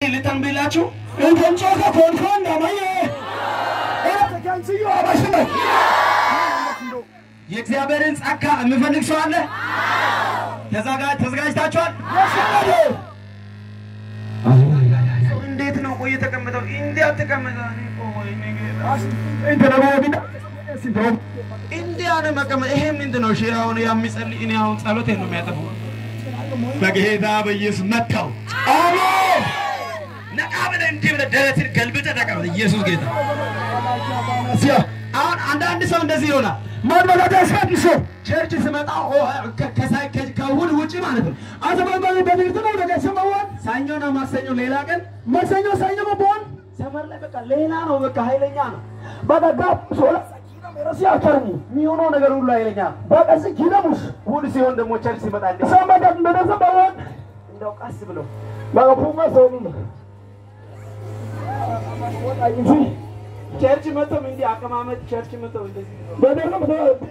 ልተንብላችሁ እንከንጮከ ኮንኮን ነመየ ኤረተከንስዮ አባሽነ የእግዚአብሔርን ጸጋ የሚፈልግ ሰው አለ? ተዘጋ- ተዘጋጅታችኋል? የሸመደ እንዴት ነው ቆይ የተቀመጠው? እንዲህ አትቀመጠ። እኔ እኮ ወይኔ ጌታ። እንተ ደግሞ ቢዳ ሲዶም እንዲህ ያለ መቀመጥ ይሄ ምንድን ነው? እሺ አሁን የሚጸልይ እኔ አሁን ጸሎቴን ነው የሚያጠፋው። በጌታ በኢየሱስ መታው። አሜን ነቃ ብለህ እንዲህ ብለህ ደረትን ገልብጠህ ተቀመጥ። ኢየሱስ ጌታ። ሲያ አሁን አንዳንድ ሰው እንደዚህ ይሆናል። ማንመላዳ ያስቀድሶ ቸርች ስመጣ ኦ፣ ከ- ከሳይ- ከ- ከእሑድ ውጭ ማለት ነው። አተባባሪ በንግድ ነው ነገ ሰማዋን ሰኞና ማክሰኞ ሌላ ቀን መሰኞ ሰኞ መቦን ሰፈር ላይ በቃ ሌላ ነው። በቃ ኃይለኛ ነው። በደጋ ሶላ ረሲ አከርኒ የሚሆነው ነገር ሁሉ ኃይለኛ ነው። በቀስ ኪለሙስ እሑድ ሲሆን ደግሞ ቸርች ሲመጣ እንደ ሰማዳት እንደነዘ በዋን እንደው ቀስ ብለው በቁማ ሰውኒ ወጣይጂ ቸርች መጥቶም እንዲህ አቀማመጥ ቸርች መጥተው እንደዚህ በደረም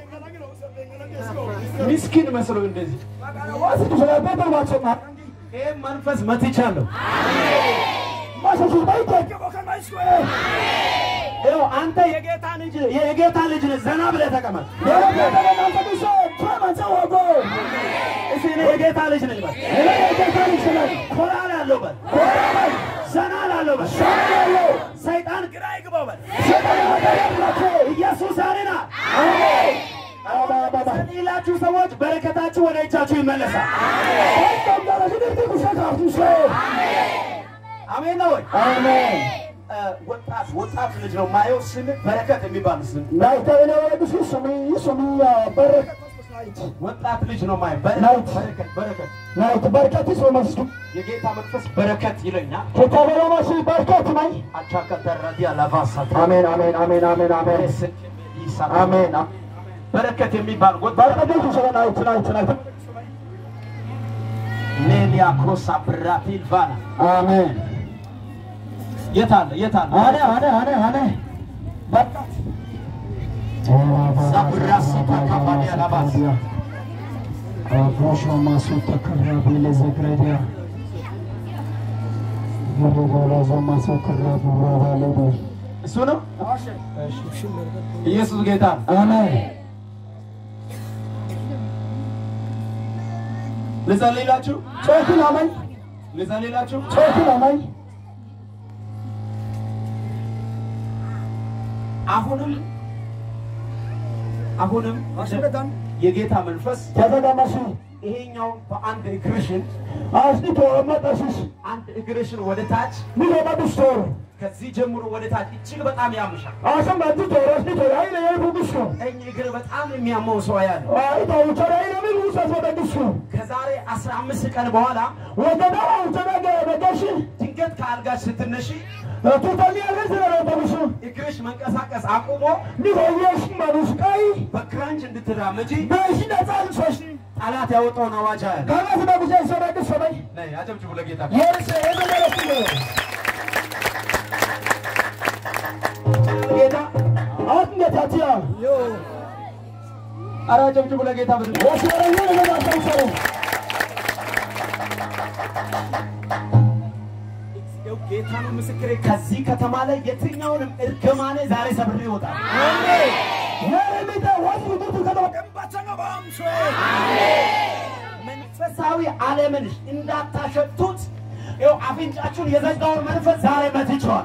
ምስኪን መስሎ እንደዚህ ዋስ ተሰላበት ባቸና ይህም መንፈስ መትቻለሁ። ማሰሱ ባይታከ በከማይስኮ ይኸው አንተ የጌታ ልጅ የጌታ ልጅ ነህ። ዘና ብለህ ተቀመጥ። የጌታ ወጎ እስኪ እኔ የጌታ ልጅ ነኝ በል። እኔ የጌታ ልጅ ነኝ ኮራ ላለው በል። ኮራባይ ዘና ላለው በል። ሻያለው ሰይጣን ግራ ይግባው በል። ሰጠናደረላከ ኢየሱስ አሬና አሜን አባባባ ሌላችሁ ሰዎች በረከታችሁ ወደ እጃችሁ ይመለሳል። ወጣም ሽድርቲ ኩሸካፍቱሰ አሜን ነው ወይ? አሜን እ፣ ወጣት ወጣት ልጅ ነው ማየው። ስም በረከት የሚባል ስም ናይተነ ወድሱ ስሚ ስሚ በረከት ወጣት ልጅ ነው ማየው። በረ- ናይት። በረከት በረከት ናይት በርከት ሶመስቱ የጌታ መንፈስ በረከት ይለኛል። ከታበረማሲ በርከት ናይ አቻከተረዲያ ላቫሳት አሜን አሜን አሜን አሜን አሜን አሜን በረከት የሚባል ወጣት በርከት ሰለ ናይት ናይት ናይት ሌሊያ ኮሳ ብራቲል ቫና አሜን የት አለ የት አለ? አነ አነ አነ አነ በርከት ዛብራሲ ታካባዲያ ላባስ አፍሮሾ ማሱ ተከራቢ ለዘግረዲያ ገረጋላዞ ማሱ ከራቢ ወባለዶ እሱ ነው። ኢየሱስ ጌታ ነው። አሜን ልጸልይላችሁ ጾትን አመኝ ልጸልይላችሁ። ጾትን አመኝ አሁንም አሁንም የጌታ መንፈስ ተተዳማሲ ይሄኛው በአንድ እግርሽን አስኒቶ መጠሲስ አንድ እግርሽን ወደ ታች ሚሎመዱስቶር ከዚህ ጀምሮ ወደ ታች እጅግ በጣም ያምሻል። አሰም ባንቲቶ አስኒቶ አይነ የቡግስቶ ቀኝ እግር በጣም የሚያመው ሰው ያለ አይታ ውቸራ አይነ ምን ውሰስ ወደግስቶ ከዛሬ 15 ቀን በኋላ ወደዳ ውቸነገ በገሽ ድንገት ከአልጋሽ ስትነሺ ቱተሚ ያገር ስለረተብሱ እግርሽ መንቀሳቀስ አቁሞ ሚሆየሽ ማኑስቃይ በክራንች እንድትራመጂ በሺ ነጻን ሶሽ ጠላት ያወጣውን አዋጅ ያለ ከመስ በጉዜ ሰበግስ ሰበይ ነይ አጨብጭቡ ለጌታ። የርስ የመለረስ ጌታ አትነታቲያ ኧረ አጨብጭቡ ለጌታ ብድ ወሽረኛ ለማታውሰሩ ጌታ ነው ምስክሬ። ከዚህ ከተማ ላይ የትኛውንም እርግማኔ ዛሬ ሰብሬ ይወጣል። የረሚተ ወስ ውጡቱ ከተወቀም መንፈሳዊ ዓለምን እንዳታሸቱት ይኸው አፍንጫችሁን የዘጋውን መንፈስ ዛሬ መትቼዋል።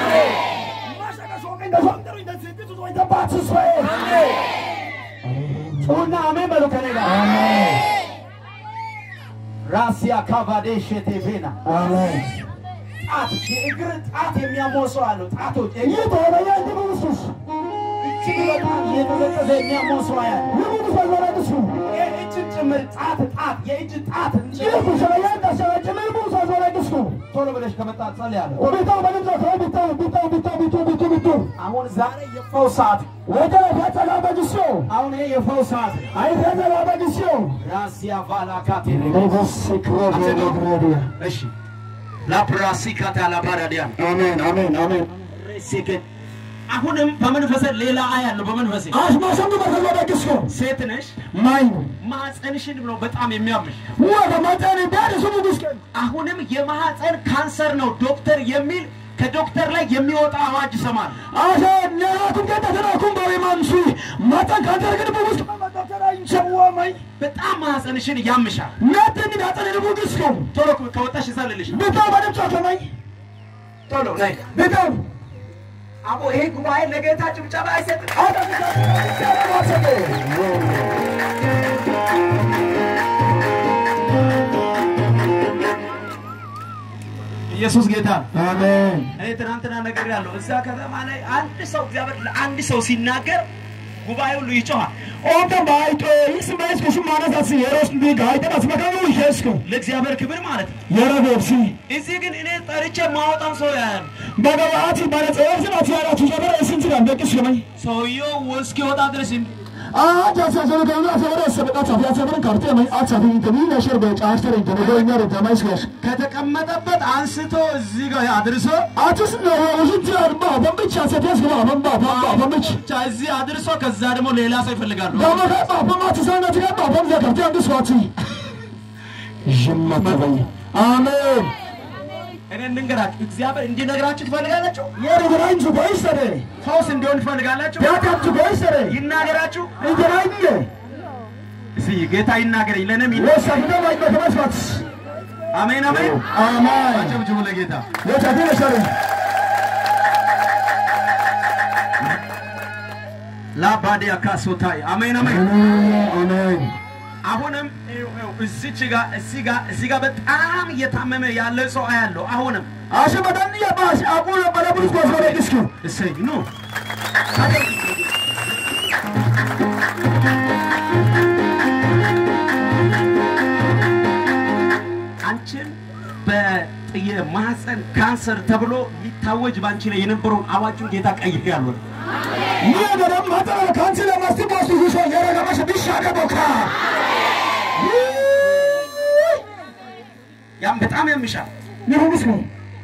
ጩና አሜን በሉ ከኔ ጋር ራሲያ ካቫዴ ሼቴ ቬና ጣት የእግር ጣት የሚያመው ሰው አለው። ጣቶች እጅግ በጣም እየተዘቀዘ የሚያመው ሰው ያለ የእጅን ጭምር ጣት ጣት የእጅ ጣት ቶሎ ብለሽ ከመጣ ጸልያለሁ። አሁን ዛሬ የፈውስ ሰዓት አሁን ይሄ የፈውስ ሰዓት ራሲያ ቫላካቴ እሺ ላፕራሲካታ ላባራዲያ አሜን አሜን አሜን ሬሲኬ አሁንም በመንፈሴ ሌላ አያለሁ። በመንፈሴ አሽማሸንዱ በተዘደ ጊስኮ ሴት ነሽ፣ ማይኑ ማህፀንሽን ብሎ በጣም የሚያምሽ ወደ መጠን ዳር ስሙ ጊስከ አሁንም የማህፀን ካንሰር ነው ዶክተር የሚል ከዶክተር ላይ የሚወጣ አዋጅ ይሰማል። አሸ ነራቱን ገደ ተራኩም በሪማንሱ መጠን ካደረግን በውስጥ መጠተራ ይንሰዋ ማይ በጣም ማህፀንሽን ያምሻል። ነጥን ዳጠን ልቡ ጊስኮ ቶሎ ከወጣሽ ይሰልልሽ። በጣም በደምጫ ከማይ ቶሎ ነይ። በጣም አቦ ይሄ ጉባኤ ለጌታ ጭብጨባ አይሰጥም። ኢየሱስ ጌታ ነው። አሜን እኔ ትናንትና ነገር ያለው እዛ ከተማ ላይ አንድ ሰው እግዚአብሔር ለአንድ ሰው ሲናገር ጉባኤ ሁሉ ይጮሃል። ኦንተ ባይቶ ይስ ማይስ ኩሽ ማነሳስ የሮስ ዲ ጋይተ አስመካኑ ይሄስኩ ለእግዚአብሔር ክብር ማለት ነው። የረቦሲ እዚህ ግን እኔ ጠርቼ ማወጣን ሰው ያያል። በገባቲ ባለጸወፍ ስራት ያራቱ ጀበረ እስንት ጋር በቅስ ከማይ ሰውየው እስኪወጣ ድረስ እንዲ አጃ ሰሰለ ገና ሰበረ ሰበቃ ጻፍ ያሰበረ ካርቴ ማይ አጻፊ እንተኒ ነሽር በጫርተር እንተኒ ጎኛ ረተማይስ ጋር ከተቀመጠበት አንስቶ እዚህ ጋር አድርሶ አትስ ነው ወሽንት አርባ በምቻ ሰተስ ገባ በምባ በምባ በምች ብቻ እዚህ አድርሶ ከዛ ደግሞ ሌላ ሰው ይፈልጋሉ። ገባ ገባ በማት ሰነት ገባ በምዛ ካርቴ አንዱ ስዋቲ ጅማት በይ አሜን እኔ እንንገራችሁ እግዚአብሔር እንዲነግራችሁ ትፈልጋላችሁ? የረግራንቹ ቦይሰረ ፈውስ እንዲሆን ትፈልጋላችሁ? ያካቹ ቦይሰረ ይናገራችሁ። ይገራኝ እስኪ ጌታ ይናገረኝ ለእኔም ይና- ወሳፍደ ማይ በተመስፋት አሜን አሜን። አሜን አጨብጭቡ ለጌታ። ወታደር ነሸረ ላባዲያ ካሶታይ አሜን አሜን። አሜን አሁንም ይኸው፣ ይኸው፣ እዚች ጋር እዚህ ጋር እዚህ ጋር በጣም እየታመመ ያለ ሰው አያለሁ። አሁንም አሸ በዳን ያባሽ አቁሎ በለብሩስ ኮስበረ ዲስኩ እሰይ ኑ አንቺን በጥየ ማህፀን ካንሰር ተብሎ ሊታወጅ ባንቺ ላይ የነበረውን አዋጁን ጌታ ቀይር ያሉ ይገረም ማጠራ ካንቺ ለማስቲ ቦስ ይሾ የረገማሽ ቢሻገ ቦካ ያም በጣም ያምሻል። ይሁንስ ነው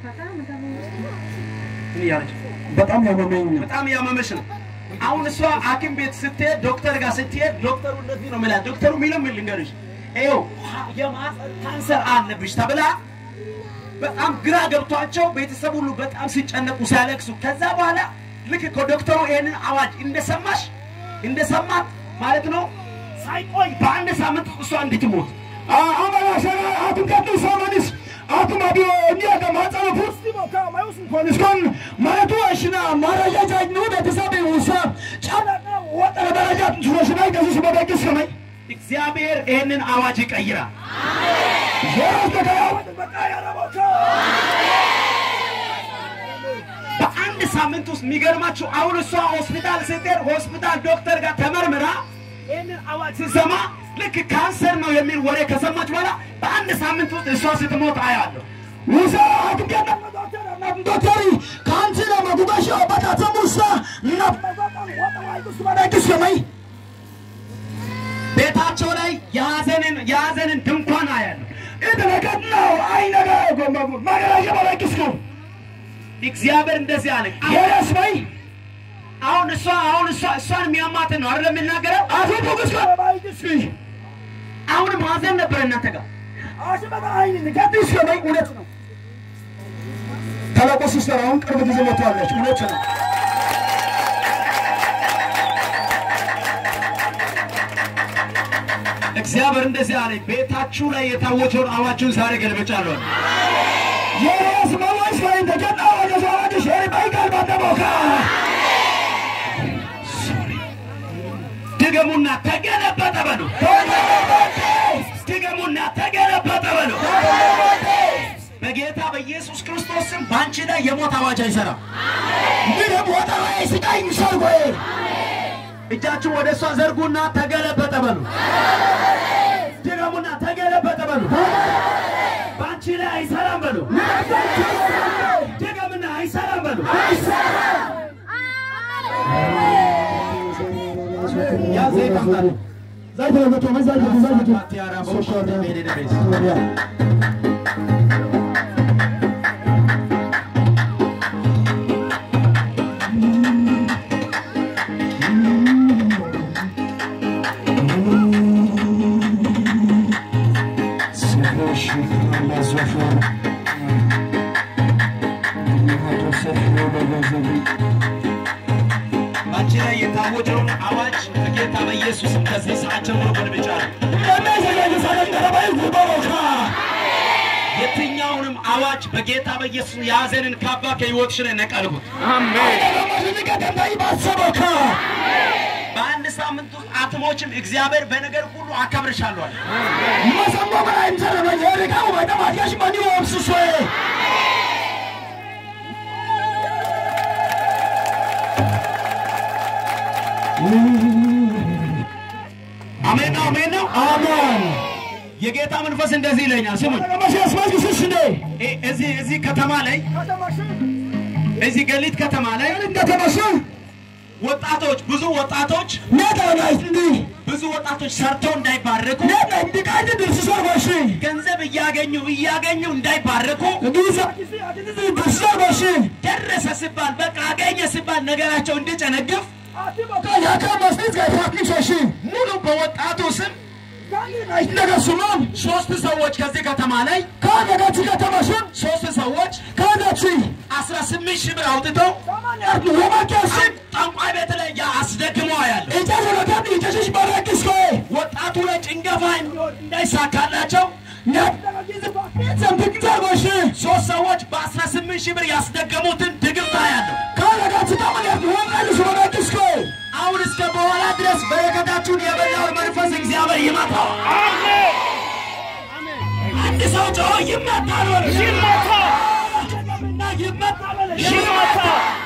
ምን እያለች በጣም ያመመኝ በጣም ያመመሽ ነው። አሁን እሷ ሐኪም ቤት ስትሄድ ዶክተር ጋር ስትሄድ ዶክተሩ እንደዚህ ነው የሚላት። ዶክተሩ የሚለው ምን ልንገርሽ፣ ይኸው የማህፀን ካንሰር አለብሽ ተብላ በጣም ግራ ገብቷቸው ቤተሰብ ሁሉ በጣም ሲጨነቁ ሲያለቅሱ፣ ከዛ በኋላ ልክ ከዶክተሩ ይሄንን አዋጅ እንደሰማሽ እንደሰማት ማለት ነው ሳይቆይ በአንድ ሳምንት እሷ እንድትሞት አማራ ሸራ አቱም ከዱ ሰማኒስ አቱም አቢዮ እንዲያ ከማጸነ ፉስቲ ቦካ ማዩስ ኮንስኮን ማለቱ አሽና ማራጃ ጃጅ ነው ቤተሰብ ውሳ ጫና ወጠረ ደረጃ ትሽናይ ከዚህ በደግስ ከመይ እግዚአብሔር ይሄንን አዋጅ ይቀይራል። የራስ ተከያ በቃ ያረቦካ በአንድ ሳምንት ውስጥ የሚገርማችሁ አሁን እሷ ሆስፒታል ስትሄድ ሆስፒታል ዶክተር ጋር ተመርምራ ይህንን አዋጅ ስትሰማ ልክ ካንሰር ነው የሚል ወሬ ከሰማች በኋላ በአንድ ሳምንት ውስጥ እሷ ስትሞት አያለሁ። ውሳ አቱም ከዳ ዶክተሪ ካንቲ ለማጉባሽ አባታ ሙሳ እና በደግስ ከመይ ቤታቸው ላይ የሐዘንን የሐዘንን ድንኳን አያለሁ። ኢደረከት ነው አይነጋ ጎማጉ ማገራጀ በደግስ ነው እግዚአብሔር እንደዚህ አለ። የራስ በይ አሁን እሷ አሁን እሷ እሷን የሚያማትን ነው አይደለም የሚናገረው። አቶ ቡክስ ባይግስ አሁንም ሐዘን ነበር እናንተ ጋር አሽበታ አይን ከዲስ ከመይ እውነት ነው ታላቁ ሲስተር አሁን ቅርብ ጊዜ መጥታለች እውነት ነው እግዚአብሔር እንደዚህ አለ። ቤታችሁ ላይ የታወጀውን አዋጁን ዛሬ ገልብጫለሁ። የራስ መዋሽ ላይ ተጀጣ ወደ ሰዋጅ ሸሪ ባይቃል ባደቦካ ድገሙና ተገለበጠ በሉ። ድገሙና ተገለበጠ በሉ። በጌታ በኢየሱስ ክርስቶስ ስም በአንቺ ላይ የሞት አዋጅ አይሰራም። እንግዲህ ቦታ ላይ ስቃይ ሰርጎዬ እጃችሁ ወደ እሷ ዘርጉና ተገለበጠ በሉ። ድገሙና ተገለበጠ በሉ። በአንቺ ላይ አይሰራም በሉ። ድገምና አይሰራም በሉ። ያ ዘይት አምጣልኝ። ዘይት ለመቶ መዛጅ ዘይት ቲያራ በውሻ ሄደ ቤት ባንቺ ላይ የታወጀውን አዋጅ በጌታ በኢየሱስም ከዚህ ሰዓት ጀምሮ ገልብጫለሁ። የትኛውንም አዋጅ በጌታ በኢየሱስ የያዘንን ካባ ከሕይወትሽ ላይ ነቀልሁት። በአንድ ሳምንት ውስጥ አትሞችም። እግዚአብሔር በነገር ሁሉ አከብርሻለሁ አለ። አሜን ነው፣ አሜን ነው። አሜን የጌታ መንፈስ እንደዚህ ይለኛል። ስሙኝ፣ እ- እዚህ እዚህ ከተማ ላይ እዚህ ገሊት ከተማ ላይ ወጣቶች ብዙ ወጣቶች ብዙ ወጣቶች ሰርተው እንዳይባረኩ ገንዘብ እያገኙ እያገኙ እንዳይባረኩ ደረሰ ሲባል በቃ አገኘ ሲባል ነገራቸው እንዲጨነግፍ ሙሉ በወጣቱ ስም ሶስት ሰዎች ከዚህ ከተማ ላይ ሶስት ሰዎች አስራ ስምንት ሺህ ብር አውጥተው ጠንቋይ ቤት ላይ አስደግመው ያለ ወጣቱ ላይ ጭንገፋ እንዲሆን እንዳይሳካላቸው ሶስት ሰዎች በአስራ ስምንት ሺህ ብር ያስደገሙትን ድግምታ ያለው አሁን እስከ በኋላ ድረስ በረከታችሁን የበላውን መንፈስ እግዚአብሔር ይመታው። አንድ ሰው ጮሆ ይመታል በሉ። እና ይመታል በሉ።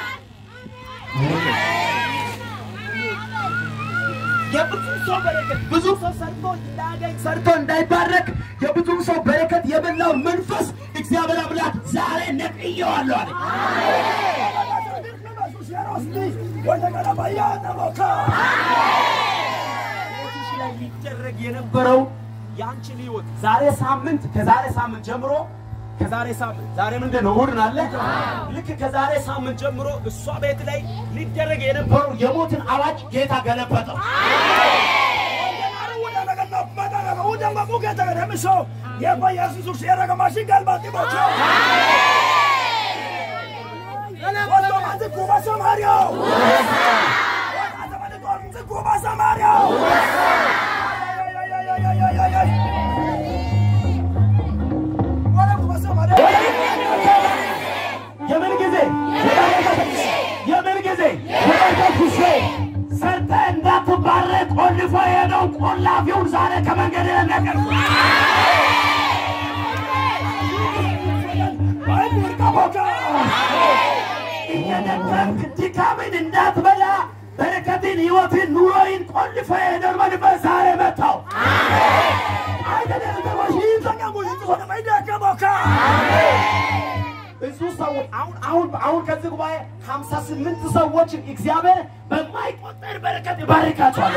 የብዙ ሰው በረከት ብዙ ሰው ሰርቶ እንዳያገኝ ሰርቶ እንዳይባረክ የብዙ ሰው በረከት የበላው መንፈስ እግዚአብሔር አምላክ ዛሬ ነቅዬዋለሁ አለ። ሕይወትሽ ላይ ሊደረግ የነበረው የአንቺን ህይወት ዛሬ ሳምንት ከዛሬ ሳምንት ጀምሮ ከዛሬ ሳምንት ዛሬ ምንድን ነው? እሑድ አለ። ልክ ከዛሬ ሳምንት ጀምሮ እሷ ቤት ላይ ሊደረግ የነበረው የሞትን አዋጅ ጌታ ገለበጠው። የምን ጊዜ የምን ጊዜ ሰርተ እንዳትባረክ ቆልፎ የሄደው ቆላፊውን ዛሬ ከመንገድ ለነቀል እየደከምክ ድካምን እንዳትበላ በረከትን፣ ህይወትን፣ ኑሮይን ቆልፎ የሄደውን መንፈስ ዛሬ መታው። ብዙ ሰዎች አሁን አሁን አሁን ከዚህ ጉባኤ ሀምሳ ስምንት ሰዎችን እግዚአብሔር በማይቆጠር በረከት ይባርካቸዋል።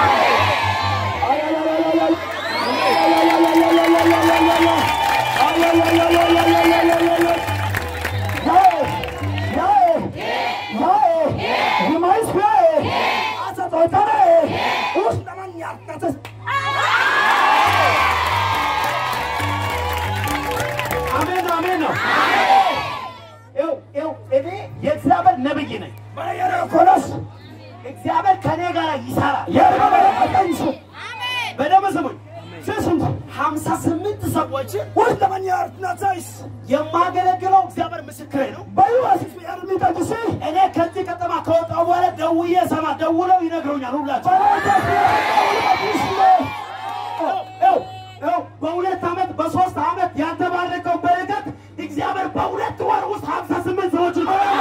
አሜን ነው፣ አሜን ነው። ይኸው ይኸው እኔ የእግዚአብሔር ነብይ ነኝ። እግዚአብሔር ከኔ ጋር ይሰራል። በደንብ ስሙኝ። ሀምሳ ስምንት ሰዎችን የማገለግለው እግዚአብሔር ምስክሬ ነው። እኔ ከዚህ ከተማ ከወጣሁ በኋላ ደውዬ ሰማ ደውለው ይነግሩኛል ሁላቸው ይኸው ይኸው በሁለት ዓመት በሶስት ዓመት ያልተባረከው በረከት እግዚአብሔር በሁለት ወር ውስጥ ሀምሳ ስምንት ሰዎች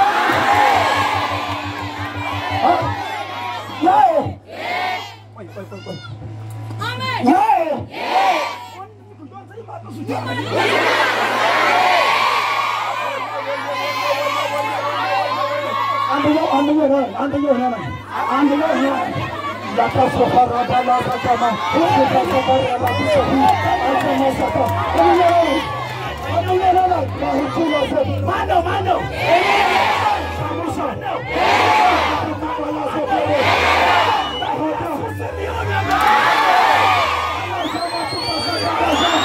ማነው ማነው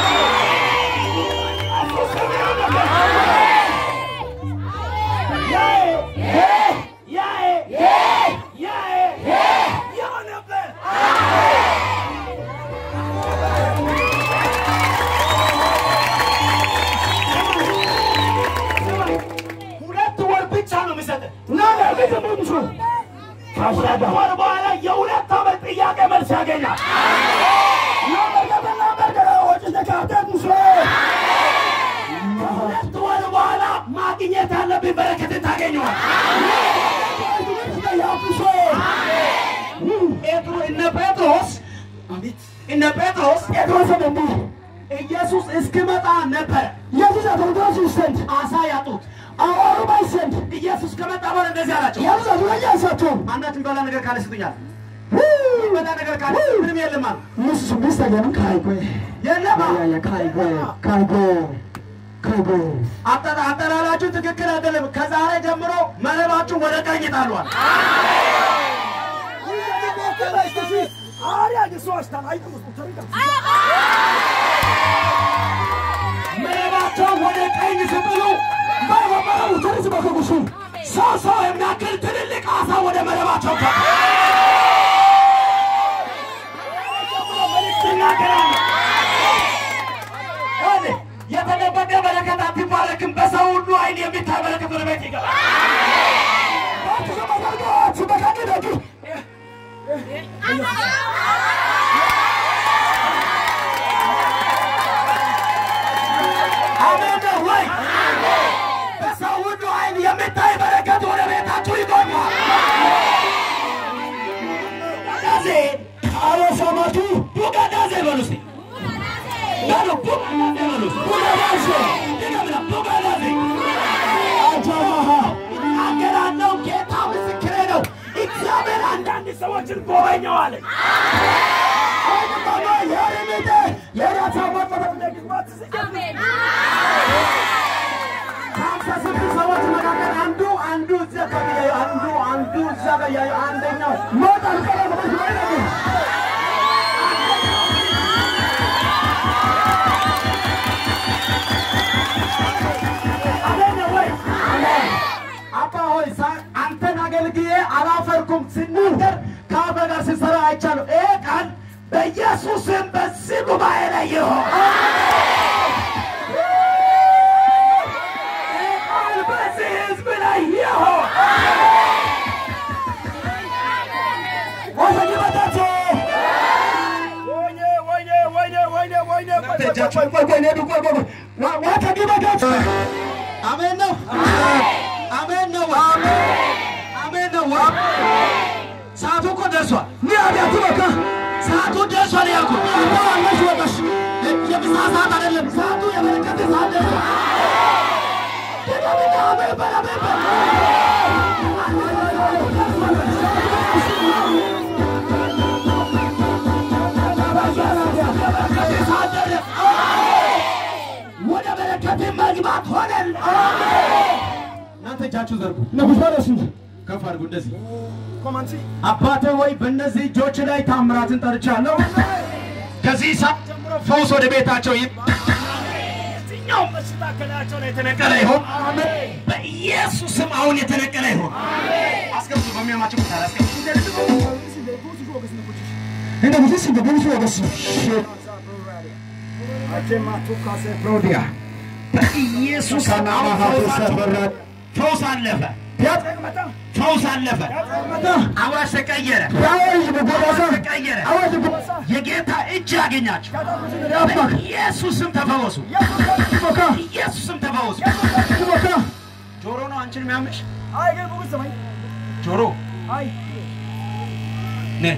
Yeah! ዘመኑ ከሁለት ወር በኋላ የሁለት ዓመት ጥያቄ መልስ ያገኛል። ከሁለት ወር በኋላ ማግኘት ያለብኝ በረከትን ታገኘዋል። ጴጥሮ እነ ጴጥሮስ እነ ጴጥሮስ ጴጥሮስን እንዲህ ኢየሱስ እስኪመጣ ነበረ ኢየሱስ አገልግሎት ይሰንድ አሳ ያጡት። አዋሩ ባይሰንድ ኢየሱስ ከመጣ በኋላ እንደዚህ አላቸው፣ ኢየሱስ አዱረኛ ሰጥቶም አንዳች የሚበላ ነገር ካለ ስጡኛል። የሚበላ ነገር ካለ ምንም የለም አሉ። ሙስ ሚስ ተገኑ ካይጎ የለም አሉ። ያያ ካይጎ ካይጎ ካይጎ አጠራ አጠራራችሁ ትክክል አይደለም። ከዛሬ ጀምሮ መረባችሁ ወደ ቀኝ ጣሏል። መረባቸው ወደ ቀኝ ስጥሉ ባባባው ተርዝ በከጉሱ ሰው ሰው የሚያክል ትልልቅ አሳ ወደ መረባቸው ገባ። ይናገራሉ። ይኸውልህ፣ የተደበቀ በረከት አትባረክም። በሰው ሁሉ አይን የሚታይ በረከት ወደ ቤት ይገባል። ባትዘማርጋት በካኒ ደግ አሜን ነው ወይ? በሰው ሁሉ አይን የሚታይ በረከት ወደ ቤታችሁ ይገባል። ቡጋዳዜ አለ ሰማቱ ቡጋዳዜ በሉ እስኪ በሉ ቡጋዳዜ በሉ እስኪ ቡጋዳሴ ድገምና ቡጋዳዜ አጃሃ እናገራለሁ። ጌታ ምስክሬ ነው። እግዚአብሔር አንዳንድ ሰዎችን ጎበኘዋል። አይደባባ ያረመደ የራሳ ወጣት ደግማት ከሀምሳ ስድስት ሰዎች መካከል አንዱ አንዱ እዚያ አካባቢ ያዩ አንዱ አንዱ እዚያ ጋር ያዩ አንደኛው ሞታል ቀረበች ማለት ነው አሜን ነው ወይ? አባ ሆይ ሳ- አንተን አገልግዬ አላፈርኩም ስናገር ከአፈ ጋር ስሰራ አይቻለሁ። ይሄ ቃል በኢየሱስም በዚህ ጉባኤ ላይ ይሆን። ይሄ ቃል በዚህ ሕዝብ ላይ ይሆን። ወሰጅበታቸው ወይኔ ወይኔ ወይኔ ወይኔ ወይኔ ቆይ ቆይ ቆይ ቆይ ነዱ ቆይ ቆይ ዋ- ዋተጅበታቸው አሜን ነው። አሜን ነው። አሜን ነው። ሰዓቱ እኮ ደርሷል። ኒያቢያቱ በካ ሰዓቱ ደርሷል ያልኩት አባዋለሽ ወጣሽ የምሳ ሰዓት አይደለም። ሰዓቱ የበረከት ሰዓት ደርሷል። ድገምና አሜን በል፣ አሜን በል። የበረከት ሰዓት ደረሰ። ወደ በረከት መግባት ሆነል። እናንተ እጃችሁ ዘርጉ፣ ነጉስ ባለሱ ከፍ አድርጉ እንደዚህ ኮማንሲ አባቴ ሆይ በእነዚህ እጆች ላይ ታምራትን ጠርቻለሁ። ከዚህ ሰዓት ጀምሮ ፈውስ ወደ ቤታቸው ይምጣ። የትኛውም በሽታ ከላያቸው ላይ የተነቀለ ይሁን። በኢየሱስም አሁን የተነቀለ ይሁን። አስገብቱ፣ በሚያማቸው ቦታ ላይ አስገብቱ። እንደ ጉስ እንደ ጉስ ወገስ ፕሮዲያ በኢየሱስ አሁን ፈውሳቸው ፈውስ አለፈ፣ ፈውስ አለፈ። አዋጅ ተቀየረ፣ ያወይ በጎዳሳ ተቀየረ። አዋጅ በጎዳሳ የጌታ እጅ ያገኛቸው። ያባክ በኢየሱስም ተፈወሱ፣ ቦካ ኢየሱስም ተፈወሱ። ቦካ ጆሮ ነው አንቺን የሚያምሽ አይ ግን ጉስ ሰማይ ጆሮ አይ ነ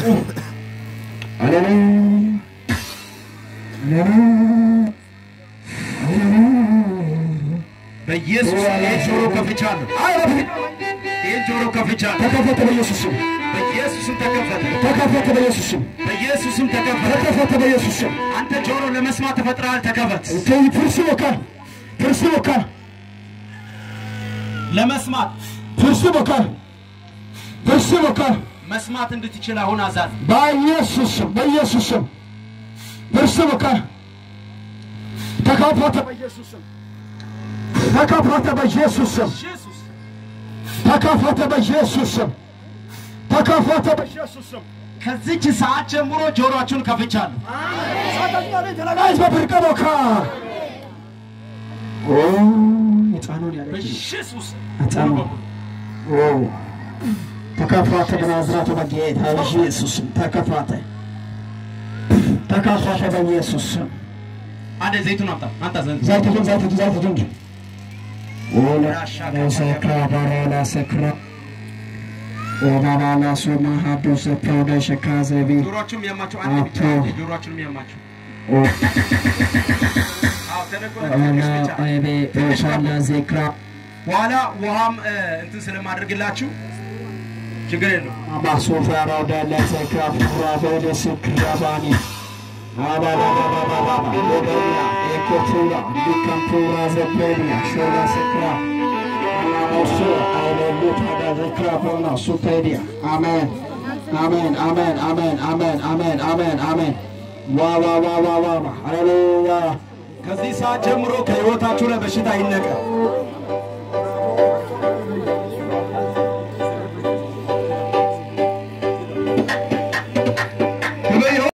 በኢየሱስ ይህ ጆሮ ከፍቻለሁ። ይህ ጆሮ ከፍቻለሁ። ተከፈተ በኢየሱስ ስም በኢየሱስም ተከፈተ። ተከፈተ በኢየሱስ ስም በኢየሱስም ተከፈተ። ተከፈተ በኢየሱስ ስም አንተ ጆሮ ለመስማት ተፈጥረሃል። ተከፈት። ከይ ፍርስ ቦካ ፍርስ ቦካ ለመስማት ፍርስ ቦካ ፍርስ ቦካ መስማት እንድትችል አሁን አዛዝ በኢየሱስ ስም በኢየሱስ ስም ፍርስ ቦካ ተከፈተ በኢየሱስ ስም ተከፈተ በኢየሱስ ስም ተከፈተ በኢየሱስ ስም ተከፈተ በኢየሱስ ስም ከዚች ሰዓት ጀምሮ ጆሮአችሁን ከፍቻለሁ። ጋይዝ በፍርቀ ቦካ ኦ ህፃኑን ያለ በኢየሱስ ህፃኑ ተከፋተ በናዝራቱ በጌታ ኢየሱስ ስም ተከፋተ ተከፋተ በኢየሱስ ስም አንዴ ዘይቱን አምጣ አንተ ዘንድ ዘይት ግን ዘይት ግን ዘይት ግን ኦላ ሰክራ ባራላ ሰክራ ኦባባላ ሶማ ሀዶ ሰፕሮደ ሸካዘቢ ጆሮአችሁን የሚያማቸው አንዴ ብቻ አቶ። አንዴ ጆሮአችሁን የሚያማቸው አዎ ተደርጎ ኦላ ብቻ አይቤ ኦሻላ ዜክራ በኋላ ውሃም እ፣ እንትን ስለማድረግላችሁ ችግር የለውም። አባሶፋ ራውዳላ ሰክራ ፉራ በደ ሰክራ ባኒ አባባባባባባ ሎበሪያ ኤኮቱራ ሊካምፑራ ዘበሪያ ሾላ ሰክራ አላሞሶ አይሌሉት ወደ ዘክራ ፎና ሱቴዲያ አሜን አሜን አሜን አሜን አሜን አሜን አሜን አሜን ዋዋዋዋዋዋ ሃሌሉያ ከዚህ ሰዓት ጀምሮ ከህይወታችሁ ላይ በሽታ ይነቀል።